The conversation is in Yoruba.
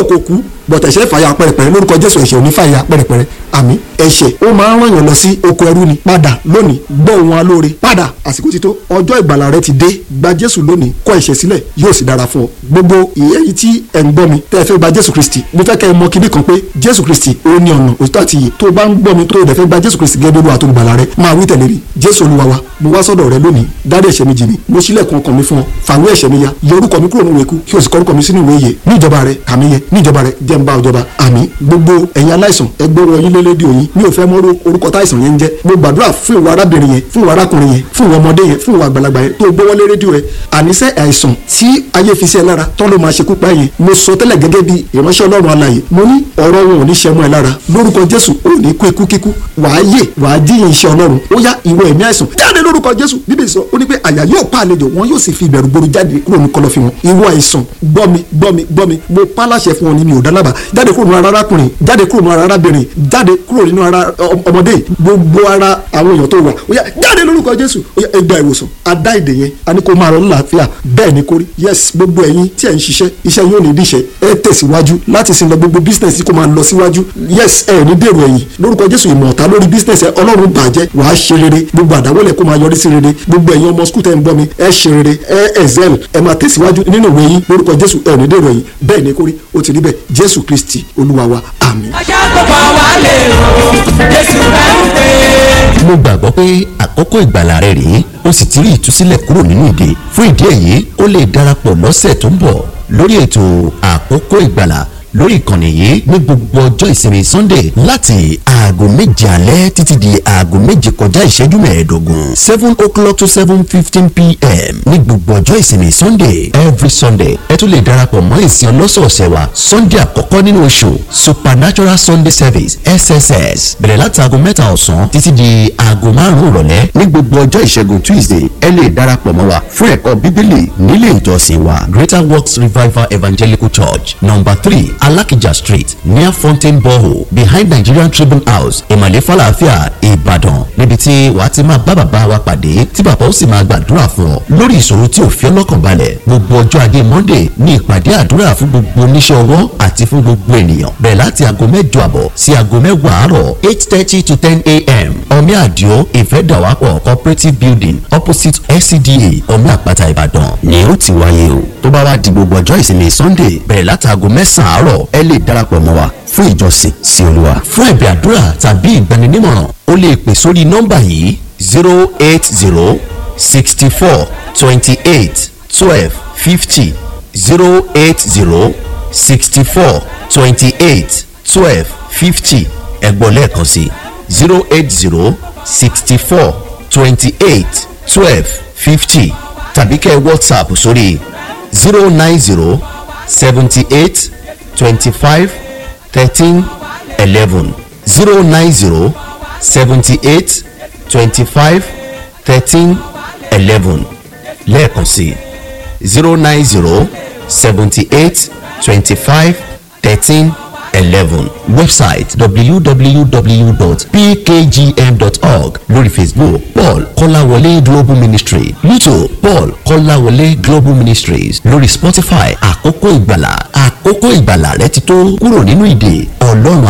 rò kò kú bọ̀tẹ̀ ẹ̀ṣẹ̀ fàyà pẹ̀rẹ̀pẹ̀rẹ̀ lórúkọ jésù ẹ̀ṣẹ̀ ò ní fàyà pẹ̀rẹ̀pẹ̀rẹ̀ àmì ẹ̀ṣẹ̀ ó máa ń ràn yàn lọ sí oko ẹrú ni padà lónìí gbọ́ ohun alóore padà àsìkò ti tó ọjọ́ ìgbàlà rẹ ti dé gba jésù lónìí kọ̀ ẹ̀ṣẹ̀ sílẹ̀ yóò sì dára fún ọ gbogbo ìyẹ́yìí tí ẹ̀ ń gbọ́ mi tẹ́ ẹ fẹ́ gba jésù kristi mo fẹ́ kẹ́ ẹ mọ kíní kan pé jésù kristi ó ní ọ̀nà òtítọ́ àti iyè tó o bá ń gbọ́ mi tó o dẹ̀ fẹ́ gba jésù kristi gẹ́gẹ́ bí olúwa tó gbàlà rẹ máa wí tẹ̀lé rí jésù olúwa wa mo wá sọ́dọ̀ rẹ lónìí dárí ẹ̀ṣẹ̀ mi jì mí mo ṣílẹ̀kùn ọkàn mi fún ọ fàwé ẹ̀ṣẹ̀ mi ya yọ orúkọ mi kúrò nínú ìwé ikú kí o sì kọ orúkọ mi sínú ìwé ìyè ní ìjọba rẹ kàmí yẹ ní ìjọba rẹ jẹ́ ń bá ọjọba àmín gbogbo ẹ̀yin aláìsàn ẹgbẹ́rún ọyún lélẹ́dí òyìn mi ò fẹ́ mọ orúkọ táìsàn yẹn ń jẹ́ mo gbàdúrà fún ìwà arábìnrin yẹn fún ìwà arákùnrin yẹn fún ìwà ọmọdé yẹn fún ìwà àgbàlagbà yẹn tó gbówó lé rédíò rẹ àníṣe àìsàn tí ayé fi sí ẹ lára tán ló máa ṣekú pa yẹn mo sọ tẹ́lẹ̀ gẹ́gẹ́ bí ìránṣẹ́ ọlọ́run alààyè mo ní ọ̀rọ̀ wọn ò ní ṣe mọ́ ẹ lára lórúkọ jésù ò ní kú ikú kíkú wàá yè wàá jíyìn iṣẹ́ ọlọ́run ó yá ìwọ ẹ̀mí àìsàn jáde lórúkọ jésù bíbélì sọ ó ní pé àyà yóò pa àlejò wọn yóò sì fi ìbẹ̀rù gbòòrò jáde kúrò ní kọ̀lọ̀fín wọn ìwọ àìsàn gbọ́ mi gbọ́ mi gbọ́ mi mo pa láṣẹ fún ọ ní mi ò dálábà jáde kúrò nínú ara arákùnrin jáde kúrò nínú ara arábìnrin jáde kúrò nínú ara ọmọdé gbogbo ara àwọn èèyàn tó wà ó yá jáde lórúkọ jésù ó yá ẹgbà ìwòsàn adá ìdè yẹn a ní kó máa rọ lálàáfíà bẹ́ẹ̀ ni kó rí yes gbogbo ẹ̀yin tí ẹ̀ ń ṣiṣẹ́ iṣẹ́ yóò ní díṣẹ́ ẹ tẹ̀síwájú láti sin lọ gbogbo business kó máa lọ síwájú yes ẹ ní dèrò ẹ̀yìn lórúkọ jésù ìmọ̀ ọ̀tá lórí business ẹ ọlọ́run bàjẹ́ wàá ṣe rere gbogbo àdáwọlẹ̀ kó máa yọrí sí rere gbogbo ẹ̀yin ọmọ skul tẹ́ ń gbọ́ mi ẹ ṣe rere ẹ excel ẹ máa tẹ̀síwájú nínú ìwé yín lórúkọ jésù ẹ ní dèrò ẹ̀yìn bẹ́ẹ̀ ni kó rí ó ti rí bẹ́ẹ̀ jésù kristi olúwa wa àmín. ajá tó pa wá lè rò jésù rẹ̀ ń pè é. mo gbàgbọ́ pé àkókò ìgbàlà rẹ rèé o sì ti rí ìtúsílẹ̀ kúrò nínú ìdè fún ìdí èyí o lè darapọ̀ lọ́sẹ̀ tó ń bọ̀ lórí ètò àkókò ìgbàlà lórí ìkànnì yìí ní gbogbo ọjọ́ ìsinmi sunday láti aago méje alẹ́ títí di aago méje kọjá ìṣẹ́jú mẹ́ẹ̀ẹ́dógún seven o'clock to seven fifteen pm ní gbogbo ọjọ́ ìsinmi sunday every sunday ẹ tún lè darapọ̀ mọ́ ìsìn ọlọ́sọ̀ọ̀sẹ̀ wa sunday àkọ́kọ́ nínú oṣù supernatural sunday service sss bẹ̀rẹ̀ láti aago mẹ́ta ọ̀sán títí di aago márùn-ún ìrọ̀lẹ́ ní gbogbo ọjọ́ ìṣẹ́gun tuesday ẹ lè darapọ̀ mọ́ wa fún ẹ̀kọ́ bíbélì nílé ìjọsìn wa greater works revival evangelical church number three alakija street near fountain borehole behind nigerian tribune house ìmàlẹ́ falafia ìbàdàn níbi tí wàá ti máa bá bàbá wa pàdé tí bàbá ó sì máa gbàdúrà fún ọ lórí ìṣòro tí ò fi ọlọ́kàn balẹ̀ gbogbo ọjọ́ ajé monday ní ìpàdé àdúrà fún gbogbo oníṣẹ́ ọwọ́ àti fún gbogbo ènìyàn bẹ̀rẹ̀ láti aago mẹ́jọ àbọ̀ sí aago mẹ́wàá àárọ̀ eight thirty to ten a.m. omi àdìo ìfẹ́dàwápọ̀ cooperative building opposite scda omi àpáta ìbàdàn ni ó ti wáyé o tó bá wá di gbogbo ọjọ́ ìsinmi sunday bẹ̀rẹ̀ láti aago mẹ́sàn-án àárọ̀ ẹ lè darapọ̀ mọ́ wa fún ìjọsìn sí olúwa fún ẹ̀bẹ̀ àdúrà tàbí ìgbaninímọ̀ràn o lè pè sórí nọ́mbà yìí zero eight zero sixty four twenty eight twelve fifty zero eight zero sixty four twenty eight twelve fifty ẹ̀gbọ́n lẹ́ẹ̀kan sí zero eight zero sixty four twenty eight twelve fifty tàbí kẹ́ whatsapp sórí zero nine zero seventy eight twenty five thirteen eleven zero nine zero seventy eight twenty five thirteen eleven lẹ́ẹ̀kan sí zero nine zero seventy eight twenty five thirteen eleven website www.pkgm.org lórí facebook paul kọ́láwọlé global ministry youtube paul kọ́láwọlé global ministries lórí spotify àkókò ìgbàlà àkókò ìgbàlà rẹ ti tó kúrò nínú ìdè ọlọ́run